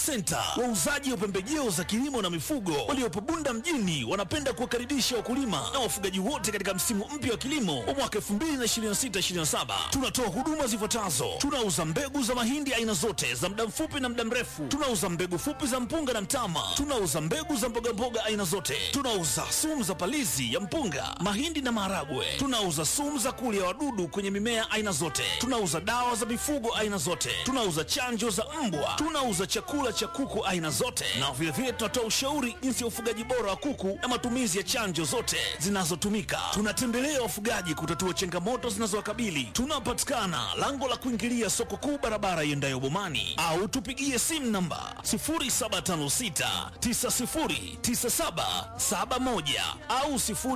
Center, wauzaji wa pembejeo za kilimo na mifugo waliopo Bunda mjini, wanapenda kuwakaribisha wakulima na wafugaji wote katika msimu mpya wa kilimo wa mwaka 2026/2027. Tunatoa huduma zifuatazo: tunauza mbegu za mahindi aina zote za muda mfupi na muda mrefu, tunauza mbegu fupi za mpunga na mtama, tunauza mbegu za mbogamboga aina zote, tunauza sumu za palizi ya mpunga, mahindi na maharagwe, tunauza sumu za kulia wadudu kwenye mimea aina zote, tunauza dawa za mifugo aina zote, tunauza chanjo za mbwa, tunauza chakula cha kuku aina zote, na vilevile tunatoa ushauri jinsi ya ufugaji bora wa kuku na matumizi ya chanjo zote zinazotumika. Tunatembelea wafugaji kutatua changamoto zinazowakabili. Tunapatikana lango la kuingilia soko kuu, barabara iendayo Bomani, au tupigie simu namba 0756909771 au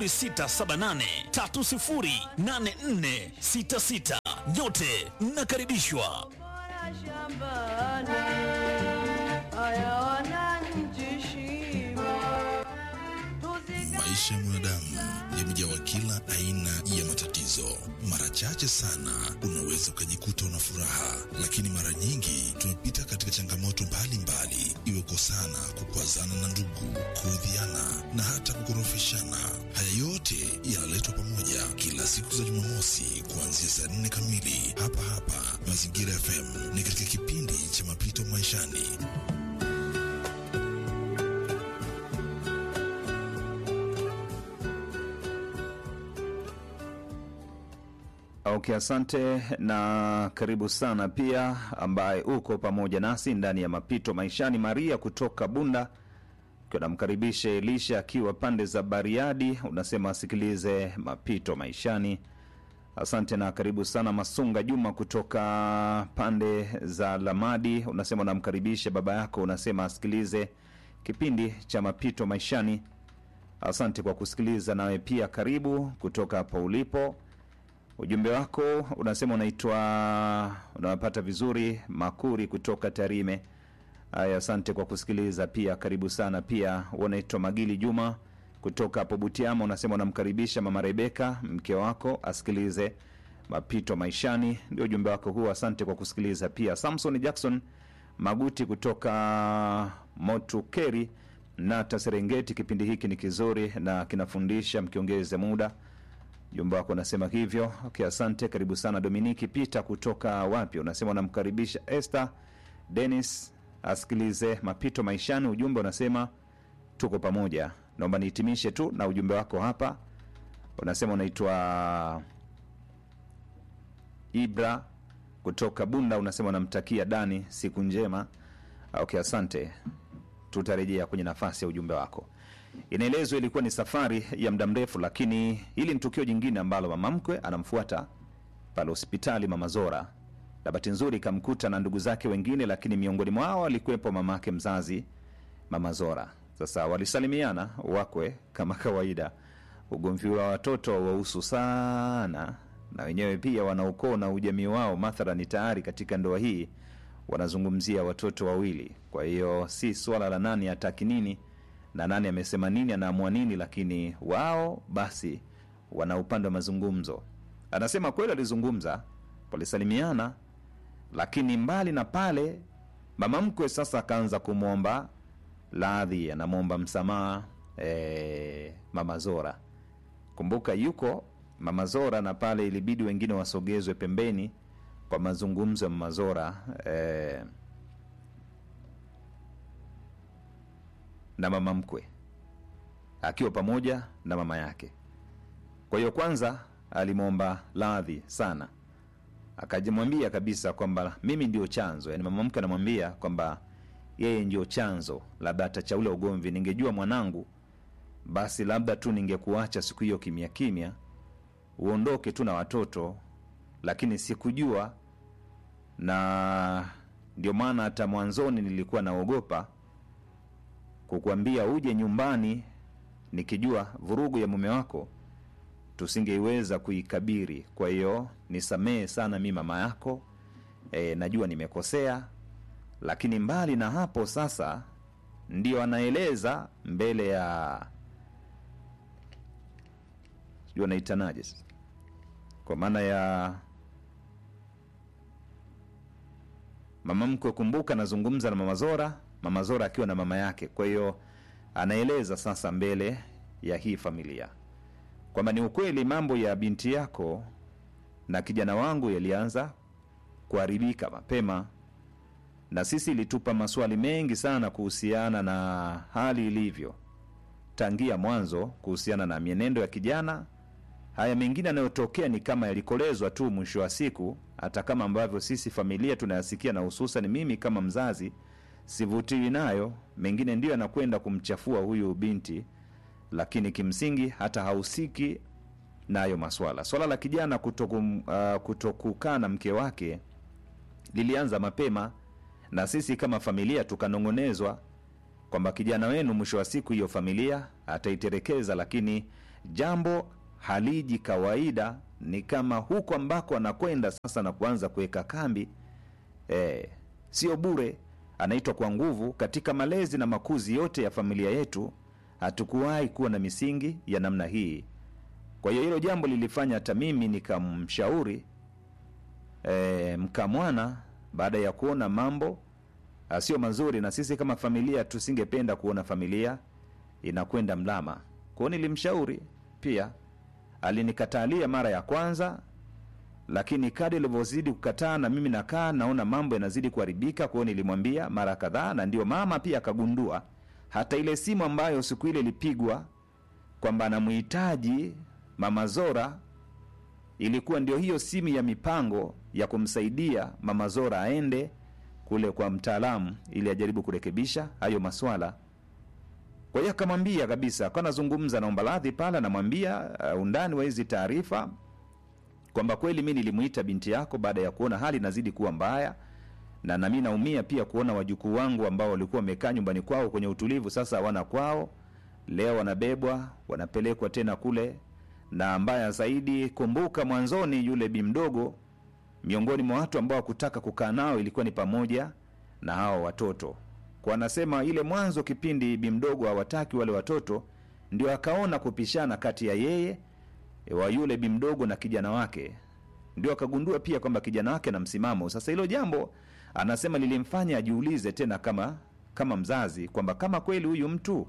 0678308466. Nyote mnakaribishwa. shambani haya wananchi shima tuzika Maisha ya mwanadamu yamejawa kila aina ya matatizo. Mara chache sana unaweza ukajikuta una furaha, lakini mara nyingi tumepita katika changamoto mbalimbali, iwe kosana, kukwazana na ndugu, kuudhiana na hata kukorofishana. Haya yote yanaletwa pamoja kila siku za Jumamosi kuanzia saa nne kamili hapa hapa Mazingira FM. Ni katika kipindi cha mapito maishani. Okay, asante na karibu sana pia ambaye uko pamoja nasi ndani ya mapito maishani. Maria kutoka Bunda namkaribisha Elisha akiwa pande za Bariadi, unasema asikilize mapito maishani. Asante na karibu sana. Masunga Juma kutoka pande za Lamadi, unasema unamkaribisha baba yako, unasema asikilize kipindi cha mapito maishani. Asante kwa kusikiliza, nawe pia karibu kutoka hapa ulipo. Ujumbe wako unasema unaitwa unawapata vizuri Makuri kutoka Tarime. Haya, asante kwa kusikiliza pia, karibu sana pia. Unaitwa Magili Juma kutoka hapo Butiama, unasema unamkaribisha mama Rebeka mke wako asikilize mapito maishani. Ndio ujumbe wako huo, asante kwa kusikiliza pia. Samson Jackson Maguti kutoka Motukeri Nata Serengeti, kipindi hiki ni kizuri na kinafundisha, mkiongeze muda Jumba wako unasema hivyo. Okay, asante, karibu sana. Dominiki Peter kutoka wapi, unasema unamkaribisha Esther Dennis asikilize mapito maishani. Ujumbe unasema tuko pamoja. Naomba nihitimishe tu na ujumbe wako hapa, unasema unaitwa Ibra kutoka Bunda, unasema unamtakia Dani siku njema. Okay, asante, tutarejea kwenye nafasi ya ujumbe wako. Inaelezwa ilikuwa ni safari ya muda mrefu, lakini hili ni tukio jingine ambalo mama mkwe anamfuata pale hospitali Mama Zora, na bahati nzuri ikamkuta na ndugu zake wengine, lakini miongoni mwao alikuwepo mamake mzazi Mama Zora. Sasa walisalimiana wakwe kama kawaida. Ugomvi wa watoto wahusu sana, na wenyewe pia wana ukoo na ujamii wao, mathalani tayari katika ndoa hii wanazungumzia watoto wawili. Kwa hiyo si swala la nani hataki nini na nani amesema nini anaamua nini, lakini wao basi wana upande wa mazungumzo. Anasema kweli alizungumza, walisalimiana, lakini mbali na pale, mama mkwe sasa akaanza kumwomba radhi, anamwomba msamaha e, mama Zora. Kumbuka yuko mama Zora, na pale ilibidi wengine wasogezwe pembeni kwa mazungumzo ya mama Zora e, na mama mkwe akiwa pamoja na mama yake. Kwa hiyo kwanza alimwomba radhi sana, akajimwambia kabisa kwamba mimi ndio chanzo, yani mama mkwe anamwambia kwamba yeye ndio chanzo labda hata cha ule ugomvi. Ningejua mwanangu, basi labda tu ningekuacha siku hiyo kimya kimya, uondoke tu na watoto, lakini sikujua, na ndio maana hata mwanzoni nilikuwa naogopa kukuambia uje nyumbani nikijua vurugu ya mume wako tusingeiweza kuikabiri. Kwa hiyo nisamehe sana mi mama yako e, najua nimekosea, lakini mbali na hapo sasa ndio anaeleza mbele ya sijui anaitanaje sasa, kwa maana ya mama mkwe. Kumbuka nazungumza na mama Zora mama Zora akiwa na mama yake. Kwa hiyo anaeleza sasa mbele ya hii familia kwamba ni ukweli mambo ya binti yako na kijana wangu yalianza kuharibika mapema, na sisi ilitupa maswali mengi sana kuhusiana na hali ilivyo tangia mwanzo kuhusiana na mienendo ya kijana. Haya mengine yanayotokea ni kama yalikolezwa tu mwisho wa siku, hata kama ambavyo sisi familia tunayasikia, na hususan mimi kama mzazi sivutiwi nayo. Mengine ndiyo yanakwenda kumchafua huyu binti, lakini kimsingi hata hahusiki nayo maswala. Swala la kijana kutoku, uh, kutokukaa na mke wake lilianza mapema, na sisi kama familia tukanong'onezwa kwamba kijana wenu mwisho wa siku hiyo familia ataiterekeza, lakini jambo haliji kawaida. Ni kama huko ambako anakwenda sasa na kuanza kuweka kambi eh, sio bure, anaitwa kwa nguvu. Katika malezi na makuzi yote ya familia yetu hatukuwahi kuwa na misingi ya namna hii. Kwa hiyo hilo jambo lilifanya hata mimi nikamshauri e, mkamwana baada ya kuona mambo ah, sio mazuri, na sisi kama familia tusingependa kuona familia inakwenda mlama. Kwa hiyo nilimshauri pia, alinikatalia mara ya kwanza, lakini kadi ilivyozidi kukataa na mimi nakaa naona mambo yanazidi kuharibika. Kwa hiyo nilimwambia mara kadhaa, na ndio mama pia akagundua hata ile simu ambayo siku ile ilipigwa kwamba anamhitaji mama Zora ilikuwa ndio hiyo simu ya mipango ya kumsaidia mama Zora aende kule kwa mtaalamu ili ajaribu kurekebisha hayo maswala. Kwa hiyo akamwambia kabisa, akawa anazungumza, naomba radhi pale, anamwambia uh, undani wa hizi taarifa kwamba kweli mi nilimuita binti yako baada ya kuona hali inazidi kuwa mbaya, na nami naumia pia kuona wajukuu wangu ambao walikuwa wamekaa nyumbani kwao kwenye utulivu, sasa hawana kwao, leo wanabebwa wanapelekwa tena kule. Na mbaya zaidi, kumbuka mwanzoni yule bi mdogo, miongoni mwa watu ambao hakutaka kukaa nao ilikuwa ni pamoja na hawa watoto. Kwa anasema ile mwanzo kipindi bi mdogo hawataki wale watoto, ndio akaona kupishana kati ya yeye wa yule bi mdogo na kijana wake, ndio akagundua pia kwamba kijana wake na msimamo. Sasa hilo jambo anasema lilimfanya ajiulize tena kama kama mzazi kwamba kama kweli huyu mtu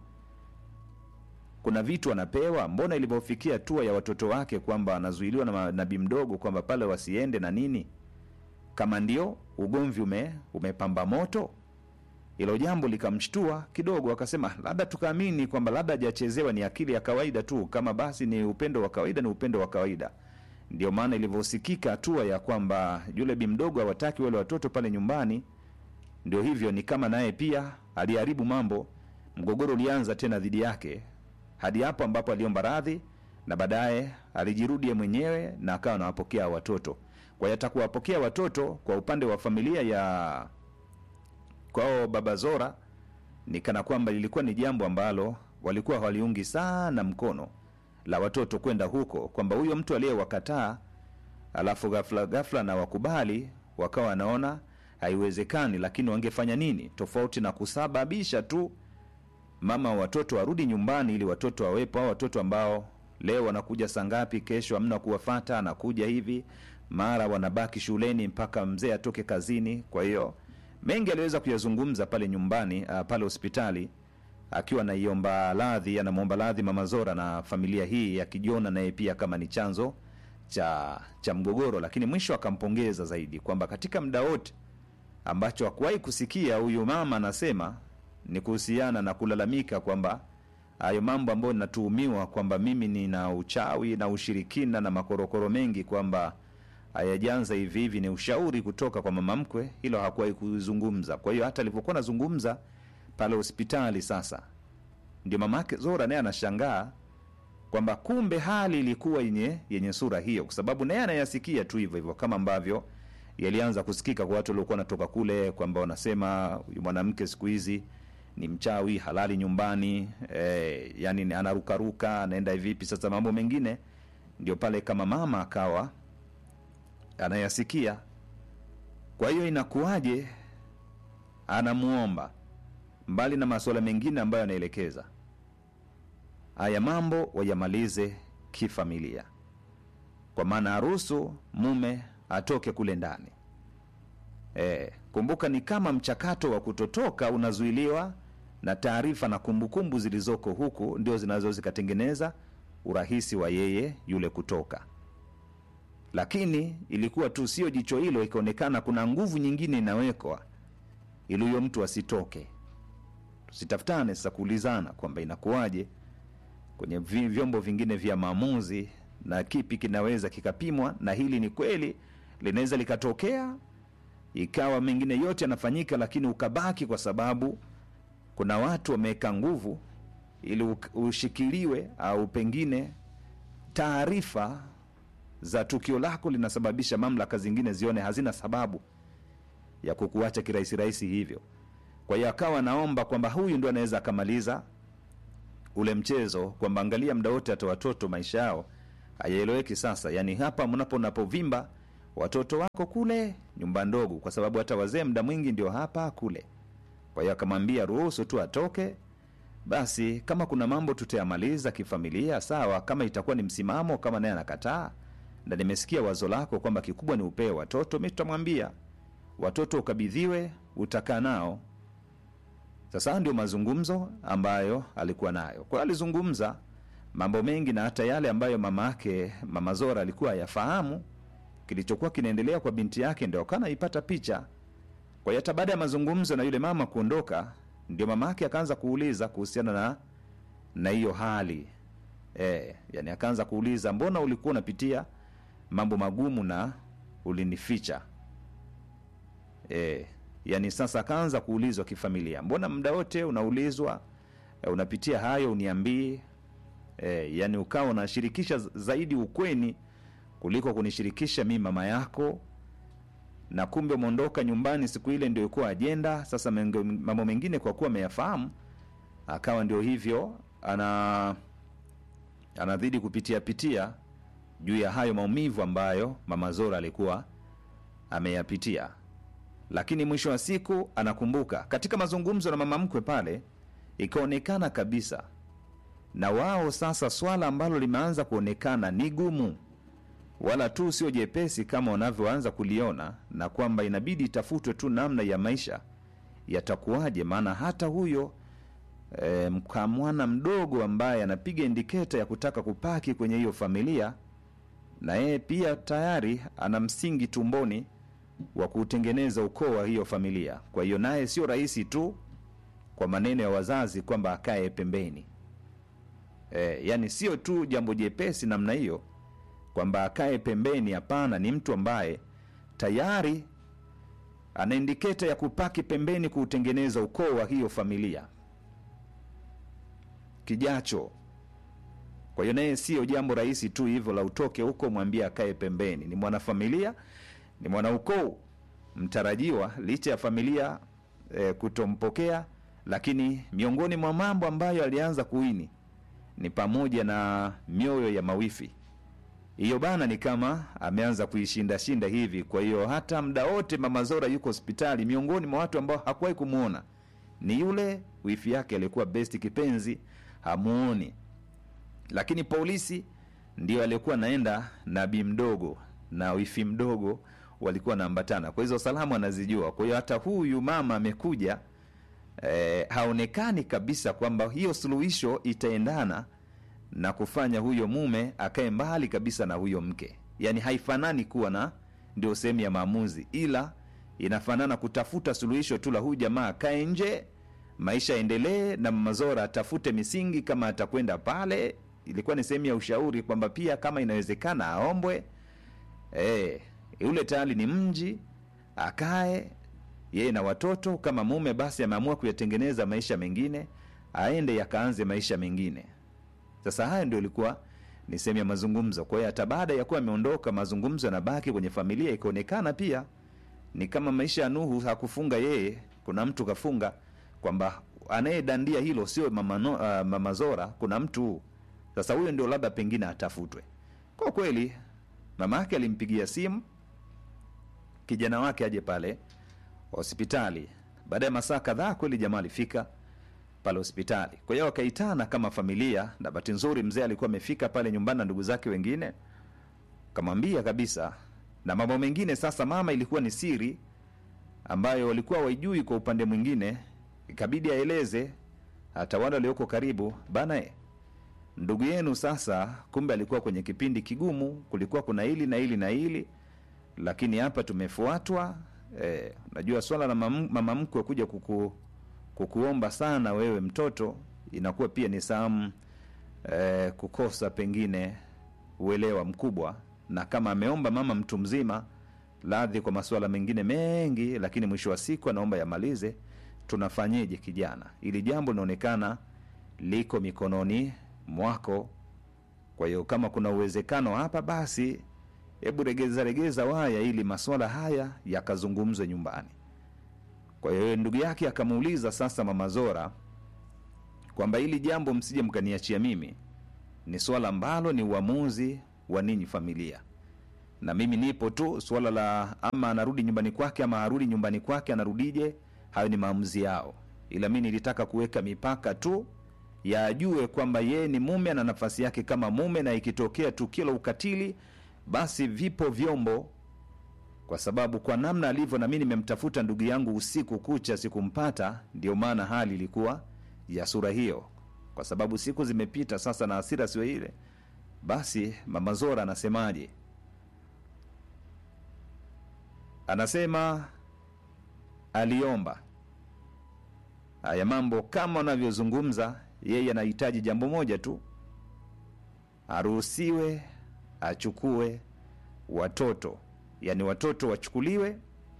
kuna vitu anapewa, mbona ilivyofikia hatua ya watoto wake kwamba anazuiliwa na, ma- na bi mdogo kwamba pale wasiende na nini, kama ndio ugomvi ume, umepamba moto. Hilo jambo likamshtua kidogo, akasema labda tukaamini kwamba labda hajachezewa, ni akili ya kawaida tu, kama basi ni upendo wa kawaida, ni upendo wa kawaida. Ndio maana ilivyosikika hatua ya kwamba yule bi mdogo hawataki wale watoto pale nyumbani, ndio hivyo, ni kama naye pia aliharibu mambo. Mgogoro ulianza tena dhidi yake hadi hapo ambapo aliomba radhi na baadaye alijirudi yeye mwenyewe na akawa anawapokea watoto. Kwa hiyo atakuwapokea watoto kwa upande wa familia ya kwao baba Zora ni kana kwamba lilikuwa ni jambo ambalo walikuwa hawaliungi sana mkono la watoto kwenda huko, kwamba huyo mtu aliyewakataa alafu ghafla ghafla na wakubali, wakawa wanaona haiwezekani, lakini wangefanya nini tofauti na kusababisha tu mama wa watoto warudi nyumbani ili watoto wawepo, au watoto ambao leo wanakuja saa ngapi, kesho hamna kuwafata, anakuja hivi, mara wanabaki shuleni mpaka mzee atoke kazini. Kwa hiyo mengi aliweza kuyazungumza pale nyumbani, uh, pale hospitali akiwa anaiomba radhi, anamwomba radhi mama Zora na familia hii, akijiona naye pia kama ni chanzo cha cha mgogoro, lakini mwisho akampongeza zaidi kwamba katika muda wote ambacho hakuwahi kusikia huyu mama anasema ni kuhusiana na kulalamika kwamba hayo mambo ambayo ninatuhumiwa kwamba mimi nina uchawi na ushirikina na makorokoro mengi kwamba hayajanza hivi hivi, ni ushauri kutoka kwa mama mkwe, hilo hakuwahi kuzungumza. Kwa hiyo hata alivyokuwa anazungumza pale hospitali, sasa ndio mama yake Zora naye anashangaa kwamba kumbe hali ilikuwa yenye yenye sura hiyo, kwa sababu naye anayasikia tu hivyo hivyo kama ambavyo yalianza kusikika kwa watu waliokuwa wanatoka kule kwamba wanasema huyu mwanamke siku hizi ni mchawi halali nyumbani eh, yani ni anarukaruka anaenda vipi. Sasa mambo mengine ndio pale kama mama akawa anayasikia. Kwa hiyo inakuwaje, anamuomba mbali na masuala mengine ambayo anaelekeza haya mambo wayamalize kifamilia, kwa maana aruhusu mume atoke kule ndani E, kumbuka ni kama mchakato wa kutotoka unazuiliwa na taarifa na kumbukumbu zilizoko huku ndio zinazo zikatengeneza urahisi wa yeye yule kutoka lakini ilikuwa tu sio jicho hilo ikaonekana kuna nguvu nyingine inawekwa ili huyo mtu asitoke tusitafutane sasa kuulizana kwamba inakuwaje kwenye vi- vyombo vingine vya maamuzi na kipi kinaweza kikapimwa na hili ni kweli linaweza likatokea ikawa mengine yote yanafanyika lakini ukabaki kwa sababu kuna watu wameweka nguvu ili uk- ushikiliwe au pengine taarifa za tukio lako linasababisha mamlaka zingine zione hazina sababu ya kukuacha kirahisi rahisi hivyo kwa hiyo akawa naomba kwamba huyu ndo anaweza akamaliza ule mchezo kwamba angalia muda wote hata watoto maisha yao hayaeleweki sasa yaani hapa mnapo napovimba watoto wako kule nyumba ndogo kwa sababu hata wazee muda mwingi ndio hapa kule kwa hiyo akamwambia ruhusu tu atoke basi kama kuna mambo tutayamaliza kifamilia sawa kama itakuwa ni msimamo kama naye anakataa na nimesikia wazo lako kwamba kikubwa ni upee watoto mi tutamwambia watoto ukabidhiwe utakaa nao sasa haya ndio mazungumzo ambayo alikuwa nayo kwa hiyo alizungumza mambo mengi na hata yale ambayo mama yake mama zora alikuwa yafahamu kilichokuwa kinaendelea kwa binti yake ndio akawa anaipata picha kwa hiyo hata baada ya mazungumzo na yule mama kuondoka ndio mama yake akaanza kuuliza kuhusiana na na hiyo hali e, yani akaanza kuuliza mbona ulikuwa unapitia mambo magumu na ulinificha e, yani sasa akaanza kuulizwa kifamilia mbona muda wote unaulizwa e, unapitia hayo uniambii e, yani ukawa unashirikisha z- zaidi ukweni kuliko kunishirikisha mi mama yako na kumbe umeondoka nyumbani siku ile ndio ilikuwa ajenda sasa mengo- mambo mengine kwa kuwa ameyafahamu akawa ndio hivyo ana anadhidi kupitia pitia juu ya hayo maumivu ambayo mama zora alikuwa ameyapitia lakini mwisho wa siku anakumbuka katika mazungumzo na mama mkwe pale ikaonekana kabisa na wao sasa swala ambalo limeanza kuonekana ni gumu wala tu sio jepesi kama wanavyoanza kuliona na kwamba inabidi itafutwe tu namna ya maisha yatakuwaje maana hata huyo e, mkamwana mdogo ambaye anapiga indiketa ya kutaka kupaki kwenye hiyo familia na yeye pia tayari ana msingi tumboni wa kuutengeneza ukoo wa hiyo familia kwa hiyo naye sio rahisi tu kwa maneno ya wazazi kwamba akae pembeni e, yani sio tu jambo jepesi namna hiyo kwamba akae pembeni hapana ni mtu ambaye tayari ana indiketa ya kupaki pembeni kuutengeneza ukoo wa hiyo familia kijacho kwa hiyo naye sio jambo rahisi tu hivyo la utoke huko mwambie akae pembeni ni mwanafamilia ni mwanaukoo mtarajiwa licha ya familia e, kutompokea lakini miongoni mwa mambo ambayo alianza kuini ni pamoja na mioyo ya mawifi hiyo bana ni kama ameanza kuishindashinda hivi kwa hiyo hata mda wote mama zora yuko hospitali miongoni mwa watu ambao hakuwahi kumwona ni yule wifi yake aliyekuwa besti kipenzi hamuoni lakini polisi ndio aliyekuwa anaenda na bi mdogo na wifi mdogo walikuwa wanaambatana kwa hizo salamu anazijua kwa hiyo hata huyu mama amekuja eh, haonekani kabisa kwamba hiyo suluhisho itaendana na kufanya huyo mume akae mbali kabisa na huyo mke yaani haifanani kuwa na ndio sehemu ya maamuzi ila inafanana kutafuta suluhisho tu la huyu jamaa akae nje maisha yaendelee na mamazora atafute misingi kama atakwenda pale ilikuwa ni sehemu ya ushauri kwamba pia kama inawezekana aombwe e, yule tayari ni mji akae yeye na watoto kama mume basi ameamua kuyatengeneza maisha mengine aende yakaanze maisha mengine sasa haya ndio ilikuwa ni sehemu ya mazungumzo kwa hiyo hata baada ya kuwa ameondoka mazungumzo yanabaki kwenye familia ikaonekana pia ni kama maisha ya nuhu hakufunga yeye kuna mtu kafunga kwamba anayedandia hilo sio mama, no, uh, mama zora kuna mtu sasa huyo ndio labda pengine atafutwe kwa kweli mama yake alimpigia simu kijana wake aje pale hospitali baada ya masaa kadhaa kweli jamaa alifika pale hospitali kwa hiyo wakaitana kama familia na bahati nzuri mzee alikuwa amefika pale nyumbani na ndugu zake wengine kamwambia kabisa na mambo mengine sasa mama ilikuwa ni siri ambayo walikuwa waijui kwa upande mwingine, ikabidi aeleze hata wale walioko karibu, bana e, ndugu yenu sasa, kumbe alikuwa kwenye kipindi kigumu, kulikuwa kuna hili na hili na hili, lakini hapa tumefuatwa. Eh, najua swala la mam- mama mkwe kuja kuku, kukuomba sana wewe mtoto, inakuwa pia ni samu eh, kukosa pengine uelewa mkubwa, na kama ameomba mama mtu mzima radhi kwa masuala mengine mengi, lakini mwisho wa siku anaomba yamalize, tunafanyeje kijana? Ili jambo linaonekana liko mikononi mwako. Kwa hiyo kama kuna uwezekano hapa, basi hebu regeza regeza waya ili masuala haya yakazungumzwe nyumbani. Kwa hiyo ndugu yake akamuuliza sasa mama Zora kwamba hili jambo msije mkaniachia mimi, ni swala ambalo ni uamuzi wa ninyi familia, na mimi nipo tu. Swala la ama anarudi nyumbani kwake ama harudi nyumbani kwake, anarudije, hayo ni maamuzi yao, ila mi nilitaka kuweka mipaka tu ya ajue kwamba yeye ni mume, ana nafasi yake kama mume, na ikitokea tukio la ukatili, basi vipo vyombo kwa sababu kwa namna alivyo, na mimi nimemtafuta ndugu yangu usiku kucha sikumpata, ndio maana hali ilikuwa ya sura hiyo, kwa sababu siku zimepita sasa na hasira sio ile. Basi mama Zora anasemaje? Anasema aliomba haya mambo kama wanavyozungumza, yeye anahitaji jambo moja tu, aruhusiwe achukue watoto yaani watoto wachukuliwe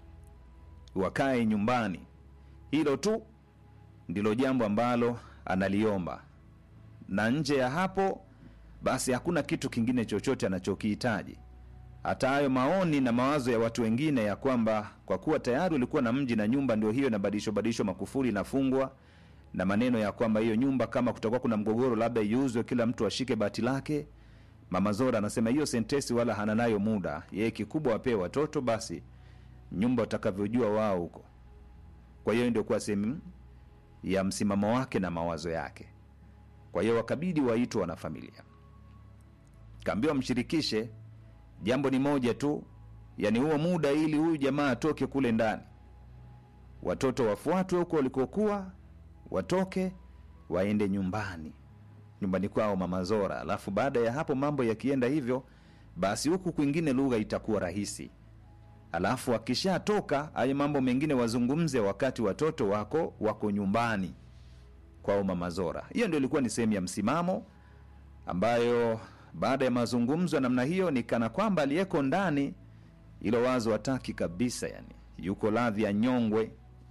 wakae nyumbani. Hilo tu ndilo jambo ambalo analiomba, na nje ya hapo basi hakuna kitu kingine chochote anachokihitaji. Hata hayo maoni na mawazo ya watu wengine ya kwamba kwa kuwa tayari ulikuwa na mji na nyumba ndio hiyo inabadilishwa badilishwa, makufuri inafungwa, na maneno ya kwamba hiyo nyumba kama kutakuwa kuna mgogoro, labda iuzwe, kila mtu ashike bati lake. Mama Zora anasema hiyo sentesi wala hana nayo muda, yeye kikubwa wapewe watoto basi, nyumba watakavyojua wao huko. Kwa hiyo ndio kuwa sehemu ya msimamo wake na mawazo yake. Kwa hiyo wakabidi waitwe wanafamilia, kaambiwa mshirikishe, jambo ni moja tu, yani huo muda, ili huyu jamaa atoke kule ndani, watoto wafuatwe huko walikokuwa, watoke waende nyumbani nyumbani kwao mama Zora. Alafu baada ya hapo mambo yakienda hivyo, basi huku kwingine lugha itakuwa rahisi. Alafu akishatoka hayo mambo mengine wazungumze wakati watoto wako wako nyumbani kwao mama Zora. Hiyo ndio ilikuwa ni sehemu ya msimamo ambayo baada ya mazungumzo ya namna hiyo ni kana kwamba aliyeko ndani ilo wazo hataki kabisa, yani yuko radhi ya nyongwe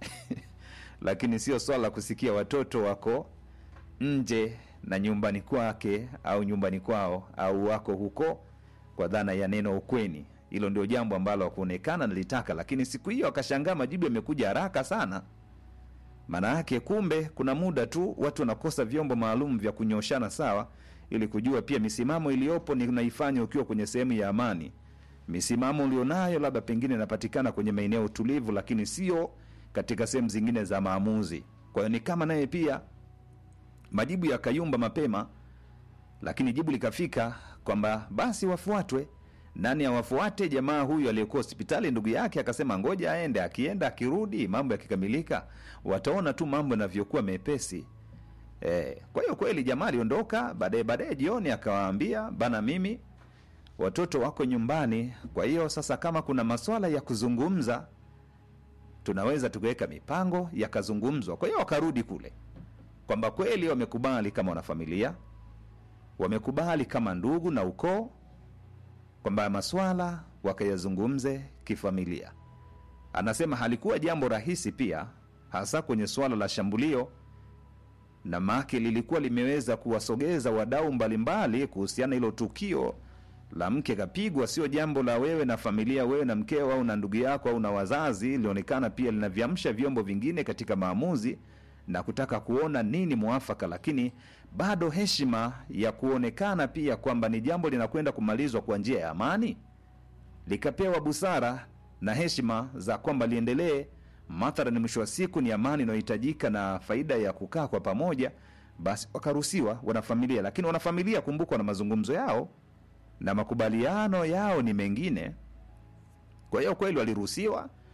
lakini sio swala la kusikia watoto wako nje na nyumbani kwake au nyumbani kwao au wako huko kwa dhana ya neno ukweni. Hilo ndio jambo ambalo hakuonekana nilitaka, lakini siku hiyo akashangaa majibu yamekuja haraka sana. Maana yake kumbe kuna muda tu watu wanakosa vyombo maalum vya kunyoshana sawa, ili kujua pia misimamo iliyopo ni unaifanya ukiwa kwenye sehemu ya amani. Misimamo ulionayo labda pengine inapatikana kwenye maeneo tulivu, lakini sio katika sehemu zingine za maamuzi. Kwa hiyo ni kama naye pia majibu yakayumba mapema, lakini jibu likafika kwamba basi wafuatwe. Nani awafuate? Jamaa huyu aliyekuwa hospitali, ndugu yake akasema ngoja aende, akienda akirudi, mambo yakikamilika, wataona tu mambo yanavyokuwa mepesi. E, kwa hiyo kweli jamaa aliondoka. Baadaye baadaye jioni akawaambia bana, mimi watoto wako nyumbani, kwa hiyo sasa kama kuna maswala ya kuzungumza tunaweza tukaweka mipango yakazungumzwa. Kwa hiyo wakarudi kule kwamba kweli wamekubali kama wanafamilia, wamekubali kama ndugu na ukoo, kwamba maswala wakayazungumze kifamilia. Anasema halikuwa jambo rahisi pia, hasa kwenye swala la shambulio, na make lilikuwa limeweza kuwasogeza wadau mbalimbali kuhusiana hilo tukio la mke kapigwa. Sio jambo la wewe na familia, wewe na mkeo au na ndugu yako au na wazazi. Lilionekana pia linavyamsha vyombo vingine katika maamuzi na kutaka kuona nini mwafaka, lakini bado heshima ya kuonekana pia kwamba ni jambo linakwenda kumalizwa kwa njia ya amani likapewa busara na heshima za kwamba liendelee. Mathalani, mwisho wa siku ni amani inayohitajika na faida ya kukaa kwa pamoja, basi wakaruhusiwa wanafamilia. Lakini wanafamilia, kumbuka, na mazungumzo yao na makubaliano yao ni mengine. Kwa hiyo kweli waliruhusiwa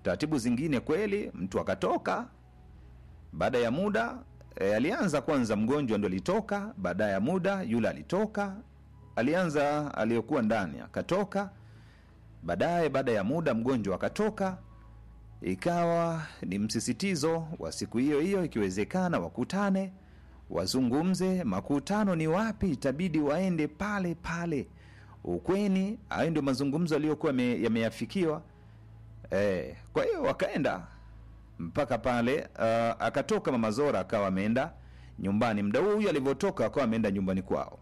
taratibu zingine kweli mtu akatoka baada ya muda e, alianza kwanza mgonjwa ndo alitoka baada ya muda yule alitoka alianza aliyokuwa ndani akatoka baadaye baada ya muda mgonjwa akatoka ikawa ni msisitizo wa siku hiyo hiyo ikiwezekana wakutane wazungumze makutano ni wapi itabidi waende pale pale ukweni hayo ndio mazungumzo aliyokuwa yame- yameyafikiwa e, kwa hiyo wakaenda mpaka pale uh, akatoka mama zora akawa ameenda nyumbani mda huu huyu alivyotoka akawa ameenda nyumbani kwao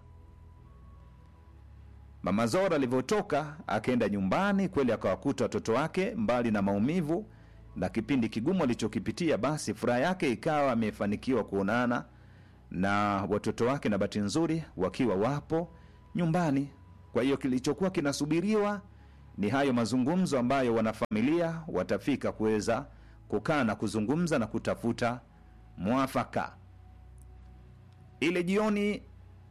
mama zora alivyotoka akaenda nyumbani kweli akawakuta watoto wake mbali na maumivu na kipindi kigumu alichokipitia basi furaha yake ikawa amefanikiwa kuonana na watoto wake na bahati nzuri wakiwa wapo nyumbani kwa hiyo kilichokuwa kinasubiriwa ni hayo mazungumzo ambayo wanafamilia watafika kuweza kukaa na kuzungumza na kutafuta mwafaka ile jioni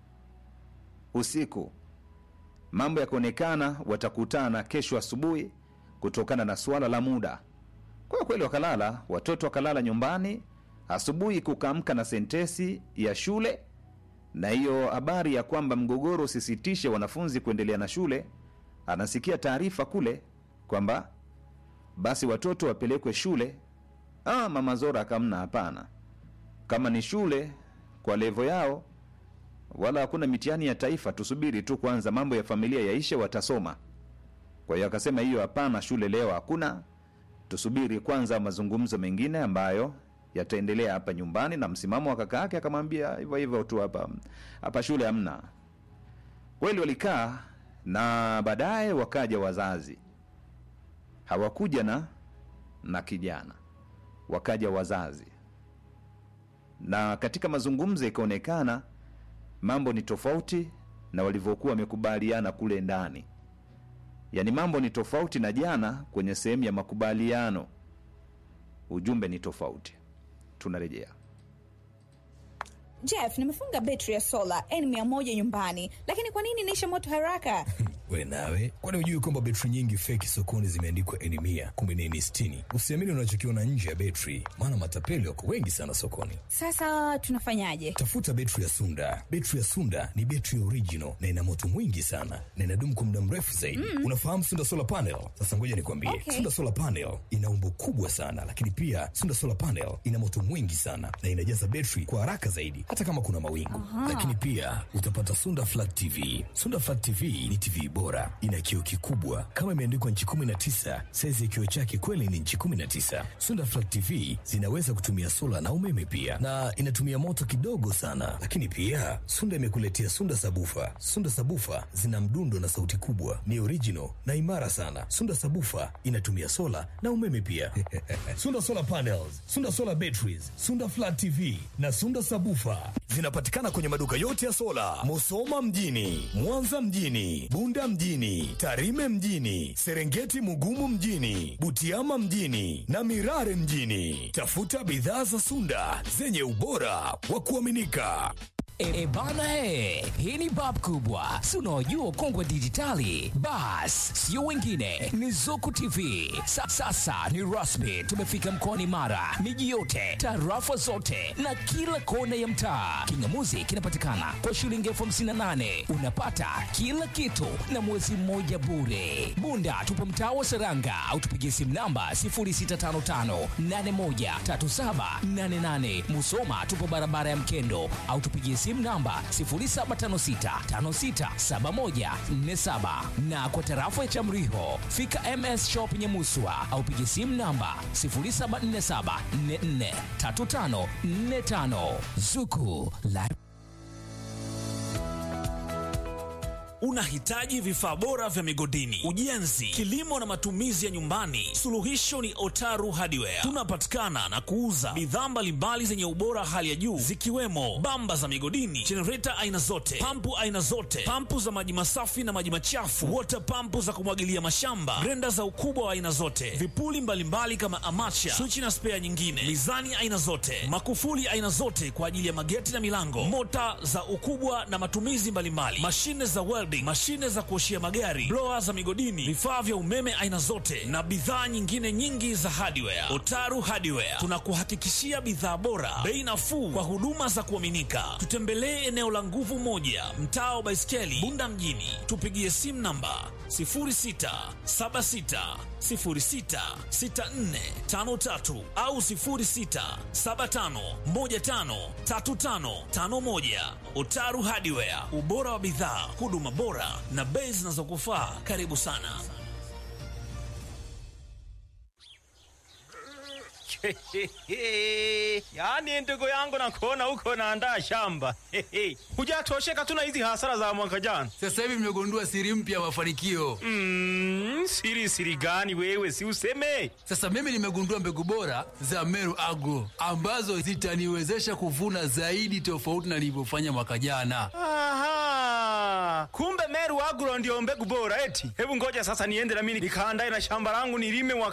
usiku mambo yakaonekana watakutana kesho asubuhi kutokana na suala la muda kwa kweli wakalala watoto wakalala nyumbani asubuhi kukaamka na sentesi ya shule na hiyo habari ya kwamba mgogoro usisitishe wanafunzi kuendelea na shule anasikia taarifa kule kwamba basi watoto wapelekwe shule ah, mama zora akamna hapana kama ni shule kwa levo yao wala hakuna mitihani ya taifa tusubiri tu kwanza mambo ya familia yaishe watasoma kwa hiyo akasema hiyo hapana shule leo hakuna tusubiri kwanza mazungumzo mengine ambayo yataendelea hapa nyumbani na msimamo wa kaka yake akamwambia hivyo hivyo tu hapa hapa shule hamna kweli walikaa na baadaye wakaja wazazi hawakuja na na kijana wakaja wazazi na katika mazungumzo ikaonekana mambo ni tofauti na walivyokuwa wamekubaliana kule ndani yaani mambo ni tofauti na jana kwenye sehemu ya makubaliano ujumbe ni tofauti tunarejea Jeff, nimefunga betri ya sola N100 nyumbani, lakini kwa nini inaisha moto haraka? we nawe kwani hujui kwamba betri nyingi feki sokoni zimeandikwa eni mia kumbe ni eni sitini usiamini unachokiona nje ya betri maana matapeli wako wengi sana sokoni Sasa tunafanyaje? tafuta betri ya sunda betri ya sunda ni betri ya original na ina moto mwingi sana na inadumu kwa muda mrefu zaidi mm. unafahamu sunda solar panel sasa ngoja nikwambie Okay. sunda solar panel ina umbo kubwa sana lakini pia sunda solar panel ina moto mwingi sana na inajaza betri kwa haraka zaidi hata kama kuna mawingu lakini pia utapata sunda flat tv sunda flat tv ni tv bora ina kioo kikubwa kama imeandikwa nchi 19 saizi ya kioo chake kweli ni nchi 19 sunda flat tv zinaweza kutumia sola na umeme pia na inatumia moto kidogo sana lakini pia sunda imekuletea sunda sabufa sunda sabufa zina mdundo na sauti kubwa ni original na imara sana sunda sabufa inatumia sola na umeme pia sunda solar panels sunda solar batteries sunda flat tv na sunda sabufa zinapatikana kwenye maduka yote ya sola musoma mjini mwanza mjini bunda mjini tarime mjini serengeti mugumu mjini butiama mjini na mirare mjini tafuta bidhaa za sunda zenye ubora wa kuaminika E, bana he, hii ni bab kubwa, si unaojua ukongwe wa dijitali? Bas, sio wengine, ni Zuku TV. Sa, sasa ni rasmi, tumefika mkoani Mara, miji yote, tarafa zote na kila kona ya mtaa. Kingamuzi kinapatikana kwa shilingi elfu hamsini na nane unapata kila kitu na mwezi mmoja bure. Bunda tupo mtaa wa Seranga au tupigie simu namba 0655813788. Musoma tupo barabara ya Mkendo au tupigie simu namba 0756567147 na kwa tarafa ya Chamriho fika MS Shop Nyamuswa au pigie simu namba 0747443545 Zuku la Unahitaji vifaa bora vya migodini, ujenzi, kilimo na matumizi ya nyumbani? Suluhisho ni Otaru Hardware. Tunapatikana na kuuza bidhaa mbalimbali zenye ubora hali ya juu zikiwemo bamba za migodini, jenereta aina zote, pampu aina zote, pampu za maji masafi na maji machafu, water pampu za kumwagilia mashamba, grenda za ukubwa wa aina zote, vipuli mbalimbali kama amacha, swichi na spea nyingine, mizani aina zote, makufuli aina zote kwa ajili ya mageti na milango, mota za ukubwa na matumizi mbalimbali, mashine za welding, welding, mashine za kuoshia magari, blower za migodini, vifaa vya umeme aina zote na bidhaa nyingine nyingi za hardware. Otaru Hardware tunakuhakikishia bidhaa bora, bei nafuu kwa huduma za kuaminika. Tutembelee eneo la Nguvu Moja, mtaa wa Baiskeli, Bunda mjini. Tupigie simu namba 0676066453 au 0675153551. Otaru Hardware, ubora wa bidhaa, huduma bora na bei zinazokufaa. Karibu sana. yaani ndugu yangu nakuona huko naandaa shamba hujatosheka tu na hizi hasara za mwaka jana Sasa hivi mmegundua siri mpya ya mafanikio. mm, siri siri gani wewe si useme Sasa mimi nimegundua mbegu bora za Meru Agro ambazo zitaniwezesha kuvuna zaidi tofauti na nilivyofanya mwaka jana. Aha, kumbe Meru Agro ndio mbegu bora eti. Hebu ngoja sasa niende na mimi nikaandae na shamba langu nilime mwaka